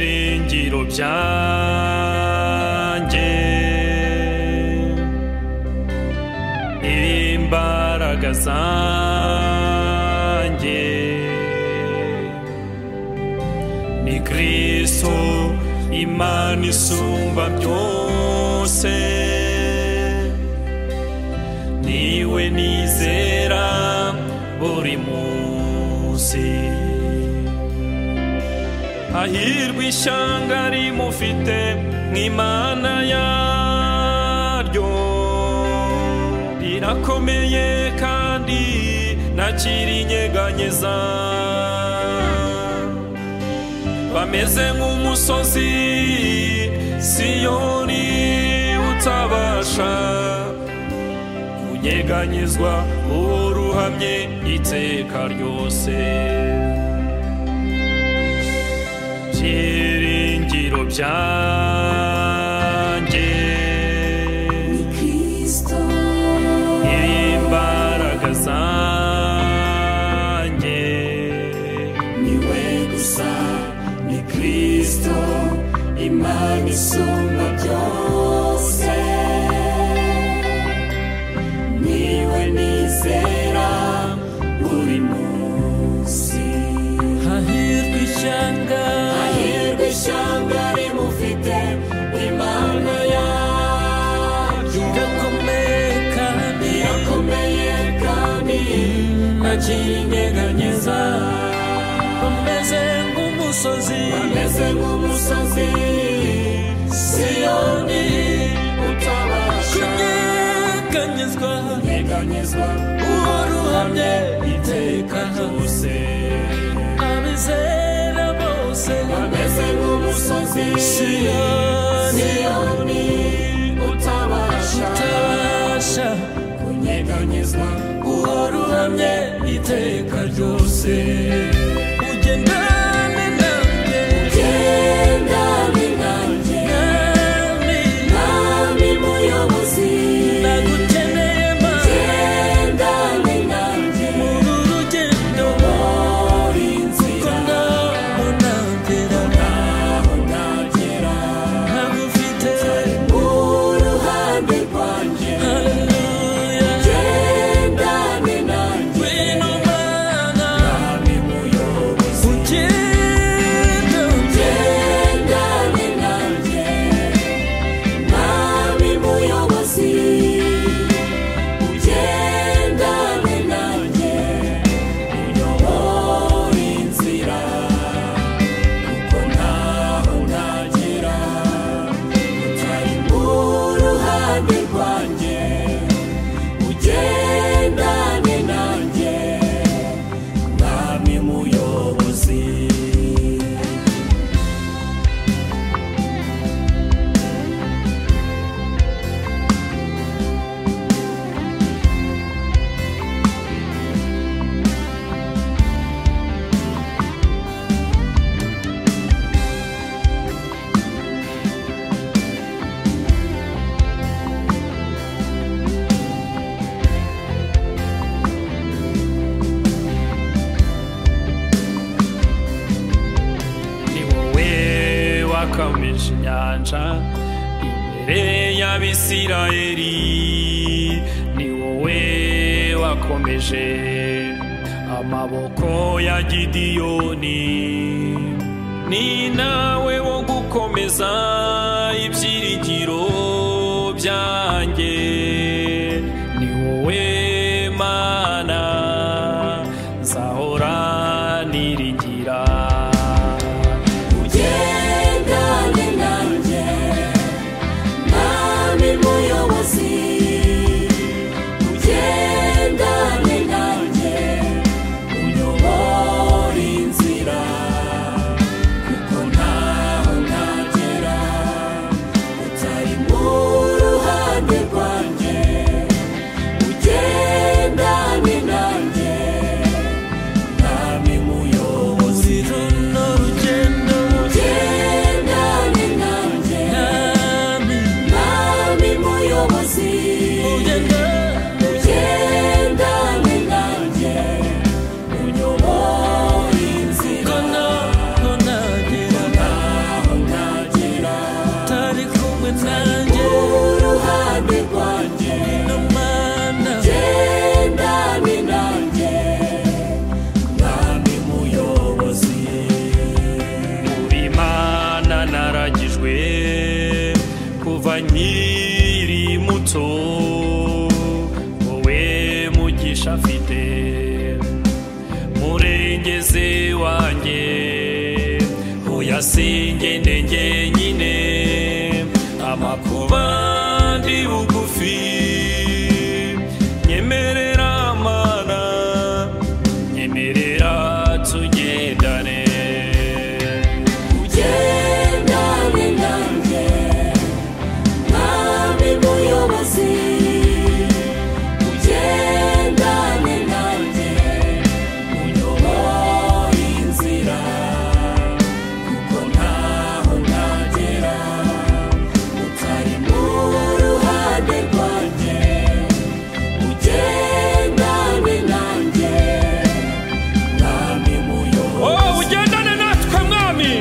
ibiro byanjye imbaraga zanjye ni kirisito imana isumba byose niwe nizera buri munsi hahirwa ishyanga rimufite nk'imana yaryo rirakomeye kandi ntacyirinyeganyiza bameze nk'umusozi siyoni utabasha kunyeganyizwa uruhamye iteka ryose byiringiro byanjye imbaraga zanjye niwe gusa ni kirisito imana isumba byose niwe nizera buri munsi hahirwa ishyanga hahirwa ishyanga rimufite imana yaryo rirakomeye kandi rirakomeye kandi ntakiri inyeganyeza bameze nk'umusozi ameze nk'umusozi siyoni utabasha kunyeganyezwa kunyeganyezwa uwo ruhamye iteka ryose abizera bose ameze nk'umusozi siyoni siyoni utabasha utabasha kunyeganyezwa uwo ruhamye iteka ryose ugendane nanjye ugendane nanjye nami nami muyobozi nagukeneye mana ugendane nanjye muri uru rugendo muri ko nzira ntaho nagera naho nagera ntagufite uruhande rwanjye haleluya ugendane nanjye ngwino mana nami muyobozi ugendane ugendane nanjye nami muyobozi ugendane nanjye uyobore inzira kuko ntaho nagera utari mu ruhande rwanjye ugendane nanjye nami muyobozi ni wowe wakomeje inyanja imbere y'abisirayeli ni wowe wakomeje amaboko ya gidiyoni ni nawe wo gukomeza ibyiringiro byanjye ni wowe mana nzahora niringira ugendane nanjye nami muyobozi ugendane nanjye uyobore inzira kuko ntaho nagera utari mu ruhande rwanjye ugendane nanjye nami muyobozi kuva nkiri muto wowe mugisha afite murengeze wanjye hoya singende njyenyine amakuba ndi bugufi nyemerera mana nyemerera tugendane ugendane nanjye mwami muyobozi ugendane nanjye uyoboye inzira kuko ntaho nagera utari mu ruhande rwanjye ugendane nanjye mwami muyobozi Oh, ugendane natwe mwami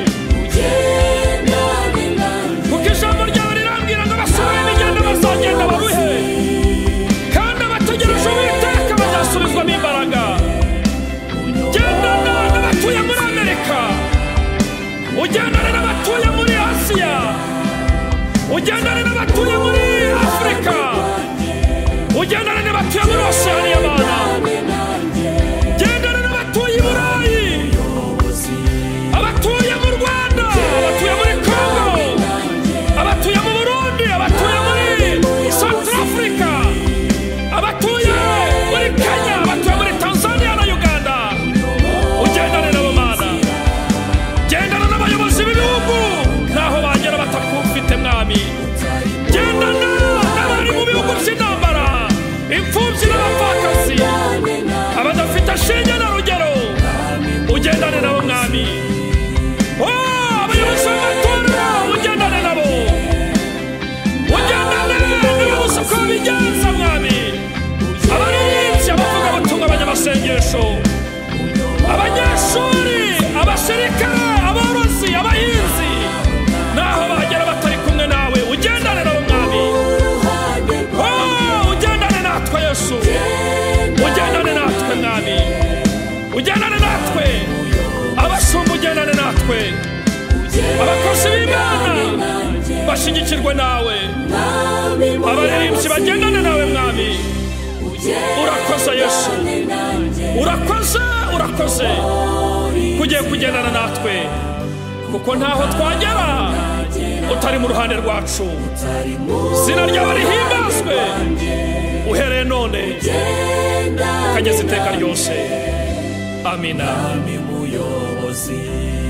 ugendane nanjye kuko ijambo ryawe rirambwira ngo abasubira imigenda bazagenda babuhe kandi abategereje uwiteka bazasubizwamo imbaraga gendana n'abatuye muri amerika ugendane n'abatuye muri asiya ugendane n'abatuye muri afurika ugendane n'abatuye muri osiyaniya bana gendana n'abatuye i burayi abatuye mu rwanda abatuye muri kongo abatuye mu burundi abatuye muri south africa abatuye muri kenya abatuye muri tanzania na uganda ugendane nabo mana gendana n'abayobozi b'ibihugu ntaho bagera batakufite mwami gendana n'abari mu bihugu by'intambara imfubyi n'abapfakazi abadafite shinge na rugero ugendane nabo mwami Oh, abayobozi b'amatora ugendane nabo ugendane n'ubusa ko bigenza mwami abaririmbyi abavugabutumwa abanyamasengesho abanyeshuri abasirikare aborozi abahinzi naho bagera batari kumwe nawe ugendane nabo mwami o ugendane natwe yesu ugendane natwe mwami ugendane natwe abasumba ugendane natwe abakozi b'imana bashigikirwe nawe abaririmbyi bagendane nawe mwami urakoze yesu urakoze urakoze kugiye kugendana natwe kuko ntaho twagera utari mu ruhande rwacu zina ryawe rihimbazwe uhereye none ukageza iteka ryose amina muyobozi